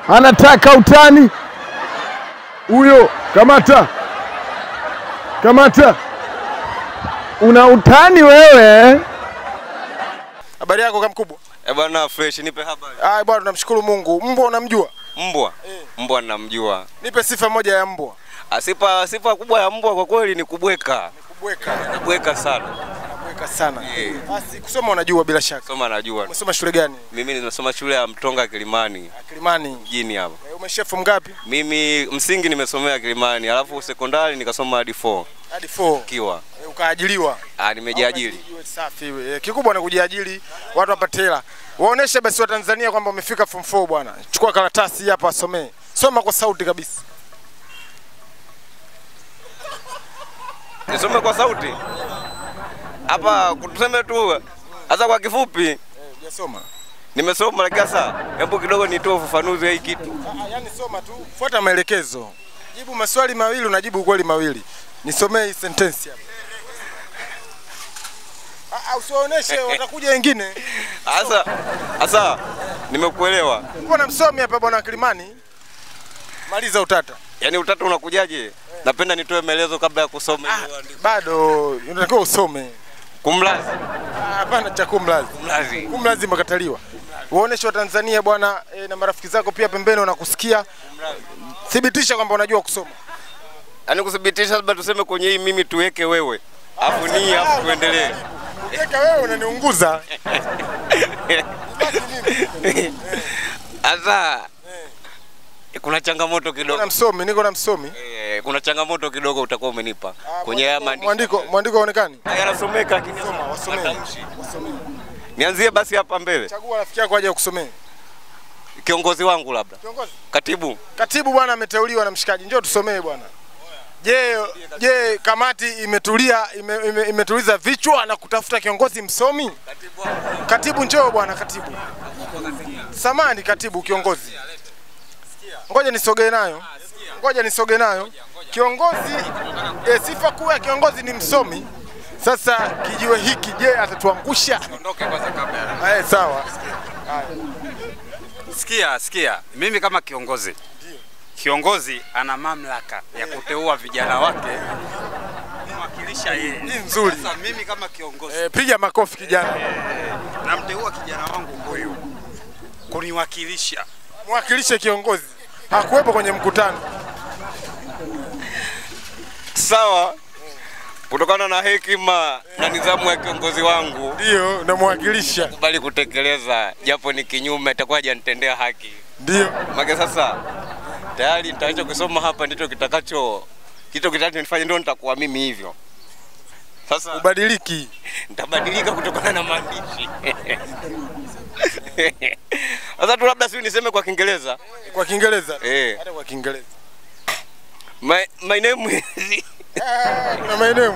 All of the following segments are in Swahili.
anataka utani huyo. Kamata, kamata, una utani wewe. Habari yako kamkubwa? Eh bwana fresh, nipe habari. Ah bwana, tunamshukuru Mungu. Mbwa unamjua? Mbwa mbwa namjua. Nipe sifa moja ya mbwa. Ah, Sifa sifa kubwa ya mbwa kwa kweli ni kubweka, Kubweka, kubweka sana. kubweka sana. Eh. Basi kusoma unajua bila shaka. Soma najua. Umesoma shule gani? Mimi nimesoma shule ya Mtonga Kilimani Kilimani. mjini hapa. Eh, Umeshefu ngapi? Mimi msingi nimesomea Kilimani, alafu sekondari nikasoma hadi 4 Hadi 4. kiwa. Eh, Ukaajiliwa. Ah, nimejiajiri. Iwe Safi wewe. Eh, Kikubwa ni kujiajiri, watu wapate hela. Waoneshe basi wa Tanzania kwamba umefika form 4 bwana. Chukua karatasi hii hapa asomee. Soma kwa sauti kabisa. Nisome kwa sauti. Hapa tuseme tu hasa kwa kifupi Eh, hujasoma. nimesoma lakini sasa hebu kidogo nitoe ufafanuzi wa hii kitu. Ah, Yaani soma tu, fuata maelekezo. Jibu maswali mawili, unajibu ukweli mawili. Nisomee hii sentensi hapa. Ah, ah, usiwaoneshe, watakuja wengine. Sasa sasa nimekuelewa. Mbona msomi hapa bwana Kilimani? Maliza utata. Yaani utata unakujaje? Napenda nitoe maelezo kabla ya kusoma hiyo andiko. Bado unatakiwa usome. Kumlazi. Ah, Hapana cha kumlazi. Kumlazi. Kumlazi makataliwa. Waoneshe wa Tanzania bwana e, na marafiki zako pia pembeni wanakusikia. Thibitisha kwamba unajua kusoma. Yaani kuthibitisha labda tuseme kwenye hii mimi tuweke wewe. Alafu ni alafu tuendelee. Ukiweka wewe unaniunguza. Sasa kuna changamoto Niko na kidogo. msomi, niko na msomi. Eh, kuna changamoto kidogo utakuwa umenipa kwenye haya maandishi. Mwandiko, mwandiko haonekani. yanasomeka lakini Soma, wasomee. matamshi. Nianzie basi hapa mbele. Chagua rafiki yako aje kusomea. Kiongozi wangu labda. Kiongozi. Katibu. Katibu bwana ameteuliwa na mshikaji, njoo tusomee bwana. Je, je kamati imetulia ime, ime, imetuliza vichwa na kutafuta kiongozi msomi? Katibu njoo bwana katibu. Samani katibu kiongozi. Ngoja nisogee nayo. Ngoja nisogee nayo. Kiongozi e, sifa kuu ya kiongozi ni msomi. Sasa kijiwe hiki je, atatuangusha? Ondoke kwanza kabla. Eh, sawa. Sikia, sikia, mimi kama kiongozi, kiongozi ana mamlaka ya kuteua vijana wake kumwakilisha yeye. Hii nzuri. Sasa mimi kama kiongozi E, piga makofi kijana. namteua kijana wangu huyu kuniwakilisha. Mwakilishe kiongozi. Hakuwepo kwenye mkutano. Sawa. Kutokana na hekima na nidhamu ya kiongozi wangu Ndio, namwakilisha. bali kutekeleza, japo ni kinyume, itakuwa hajanitendea haki. Ndio. Make sasa tayari nitaacha kusoma hapa, ndicho kitakacho kitu kitachonifanya ndio nitakuwa mimi hivyo. Sasa Ubadiliki. nitabadilika kutokana na maandishi. Sasa tu labda si niseme kwa Kiingereza. Kwa Kiingereza. Eh. Hata kwa Kiingereza. My, my name is Ah, Kuna maeneo.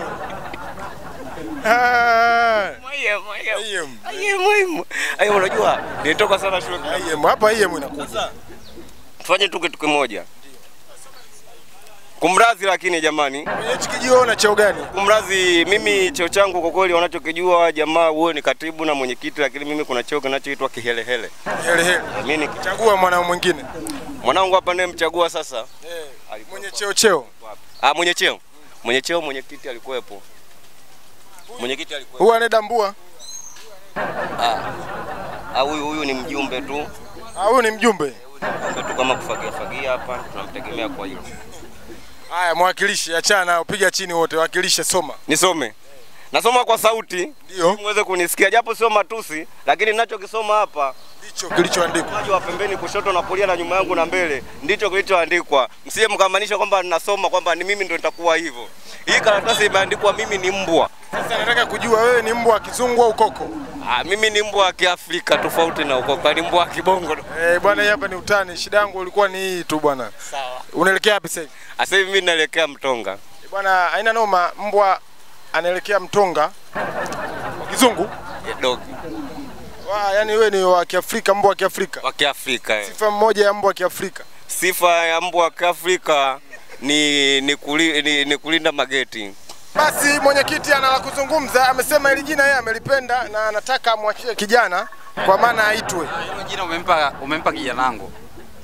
Ah. Maya, Maya. IM. Aye, muhimu. Aye, unajua nilitoka sana shule. IM. Hapa IM inakuja. Tufanye tu kitu kimoja. Kumradhi lakini jamani, Kwenye hichi kijiwe una cheo gani? kumradhi, mimi cheo changu kwa kweli wanachokijua jamaa, huwe ni katibu na mwenyekiti, lakini mimi kuna cheo kinachoitwa kihelehele. Hele hele. Mimi ni Chagua mwana mwingine. mwanangu hapa ndiye mchagua sasa. Eh. Mwenye cheo cheo. Ah, mwenye cheo, mwenye cheo, mwenyekiti alikuwepo, mwenyekiti alikuwepo. Huyu anedambua. Ah, huyu huyu ni mjumbe tu, Ah, huyu ni mjumbe. mjumbe tu kama kufagia fagia hapa, tunamtegemea kwa hilo. Haya, mwakilishi, achana nao, piga chini wote, wakilishe, soma. Nisome, nasoma kwa sauti Ndio. muweze kunisikia, japo sio matusi, lakini ninachokisoma hapa Ndicho kilichoandikwa. Mwaji wa pembeni kushoto na kulia na nyuma yangu na mbele ndicho kilichoandikwa. Msije mkamaanisha kwamba ninasoma kwamba ni mimi ndo nitakuwa hivyo. Hii karatasi imeandikwa mimi ni mbwa. Sasa nataka kujua wewe ni mbwa wa kizungu au koko? Ah, mimi ni mbwa wa Kiafrika tofauti na uko ni mbwa wa kibongo. Eh, bwana, hii hapa ni utani. Shida yangu ilikuwa ni hii tu bwana. Sawa. Unaelekea wapi sasa hivi? Sasa hivi mimi naelekea Mtonga. Eh, Bwana, haina noma, mbwa anaelekea Mtonga. Wa kizungu? Eh, Dog Wa, yani wewe ni wa Kiafrika, mbwa wa Kiafrika. wa Kiafrika. eh. Sifa mmoja ya mbwa wa Kiafrika. Sifa ya mbwa wa Kiafrika ni ni, kuli, ni, ni kulinda mageti. Basi mwenyekiti ana la kuzungumza, amesema hili jina yeye amelipenda na anataka amwachie kijana kwa maana aitwe. Hilo jina umempa umempa kijana wangu.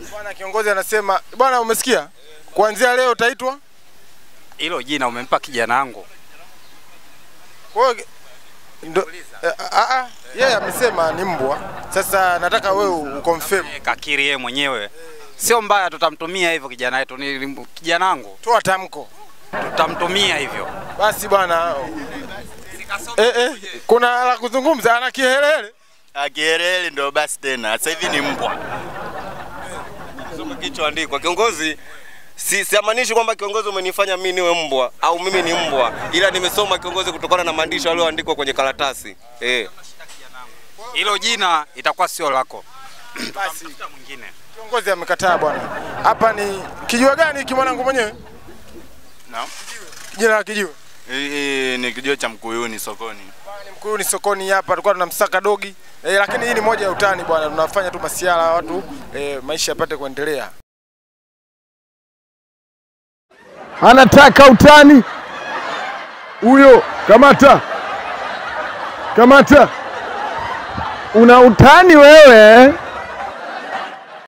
Bwana kiongozi anasema, bwana umesikia? Kuanzia leo utaitwa Hilo jina umempa kijana wangu. Kwa hiyo ndo eh, ah, ah, yeye amesema ni mbwa. Sasa nataka wewe uconfirm. Eh, Kakiri yeye mwenyewe. Sio mbaya, tutamtumia hivyo kijana wetu. Ni kijana wangu, Toa tamko. tutamtumia hivyo. Basi bwana. Eh, eh, kuna la kuzungumza ana kihelele. Akiereli ndo basi tena, sasa hivi ni mbwa. Soma kilichoandikwa. Kiongozi si siamaanishi kwamba kiongozi umenifanya mimi niwe mbwa au mimi ni mbwa, ila nimesoma kiongozi kutokana na maandishi yaliyoandikwa kwenye karatasi eh. Hilo jina itakuwa sio lako. Basi Tafuta mwingine. kiongozi amekataa bwana. Hapa ni kijua gani hiki mwanangu mwenyewe? Naam. Jina la kijua. Hii ni kijio cha Mkuyuni sokoni. Ni Mkuyuni sokoni hapa tulikuwa tunamsaka dogi. Eh, lakini hii ni moja ya utani bwana. Tunafanya tu masiala watu eh, maisha yapate kuendelea. anataka utani huyo. Kamata, kamata, una utani wewe.